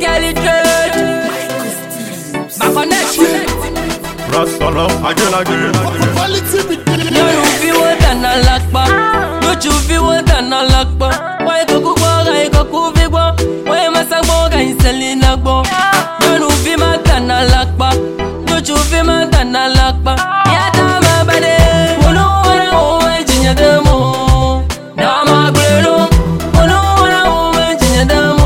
girl it great. My connection. Rastala, again, again, again. Quality with the No you fi want an alakpa. No you fi want an alakpa. Why go go go ga go ku fi go. Why masa go ga inseli na go. No you fi ma tan alakpa. No you fi ma tan alakpa. Ya ta ma bade. Wono wana o e jinya demo. Na ma gbero. Wono wana o e jinya demo.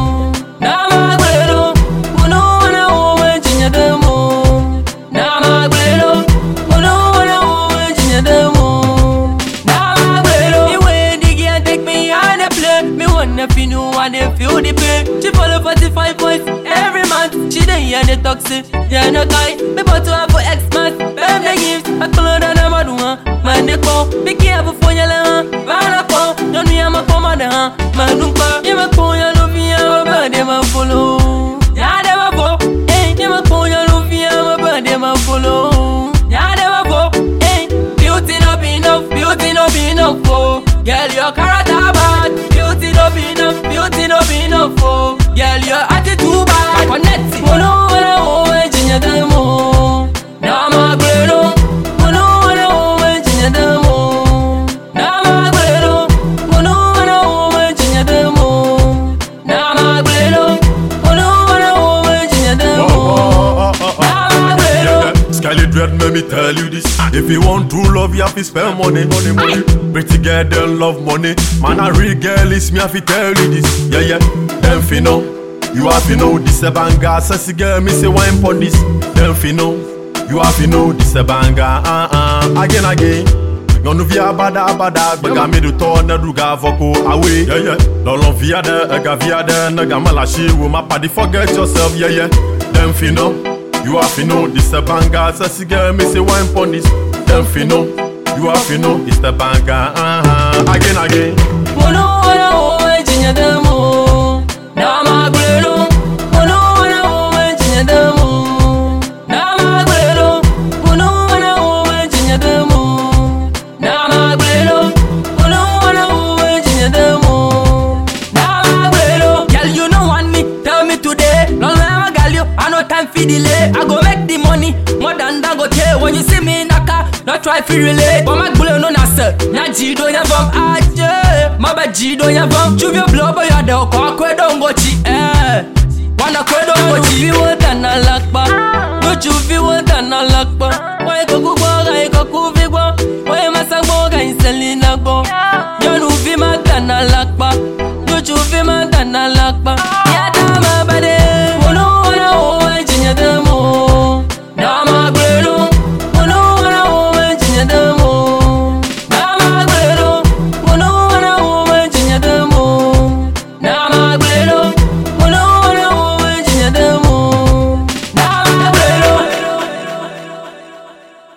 Na ma gbero. Wono wana o e jinya demo. Na ma gbero. Wono wana o e jinya demo. Na ma gbero. Me way the girl take me on the play. Me wanna feel new and they feel the pain. She follow 45 points every month. She dey hear the toxic, yeah no guy. Me bought to her for Xmas. Bam the gifts, I call her na madua. Man they call, be careful for your land. Van up, don't me I'm a commander. Man don't call, you ma call your love me, I'm a bad them a follow. Yeah them a go, eh? You ma call your love me, I'm a bad them a follow. Yeah them a go, eh? Beauty no be enough, beauty no be enough, oh. Girl, your character bad. Beauty no be enough, beauty no be enough, oh. Girl, your attitude bad. Connect. Mono wana o e jinya demo. Na ma gbero. Mono wana o e jinya demo. Na ma gbero. Mono wana o e jinya demo. Na ma gbero. Mono wana o e jinya Oh, demo. oh, oh, oh, oh. Na ma gbero. Yeah, yeah. Skyly Dread, let me tell you this. If you want true love, you have to spend money, money, money. Pretty girl, them love money. Man, a real girl is me, I have to tell you this. Yeah, yeah. Them fi know. You have to know this a banger. Sassy girl, me say wine pon this. Them fi know. You have to know this a banger. Uh uh. Again, again. Nyɔnu via bada bada gbega mi ɖutɔ ne ɖu ga vɔko awoe yeye lɔlɔ vi aɖe ega vi aɖe ne game le asi wo ma paɖi forget yourself yeye dem fi know you have to know this a banger sexy girl me say wine pon this dem fi know you have to know it's the banger uh -huh. again again. Mono wana o e jinya demo. Na ma gbero. Mono wana o e jinya demo. Na ma gbero. Mono wana o e jinya demo. Na ma gbero. Mono wana o e jinya demo. Na ma gbero. Girl, you no want me, tell me today. Long time I got you, I no time for delay. I go make the money more than Dangote. When you see me in a car, not try to relate. But my gbero no na sir. Nya jido nya vom aje. Maba jido nya vom. Chuvyo blow boy ya de kwa kwe dongochi. Eh. Wana kwe dongochi. Chuvi wata na lakpa. No chuvi wata na lakpa. Why go go go ga go kuvi go. Why masa go ga inseli na go. Yonu vi mata na lakpa. No chuvi mata na lakpa.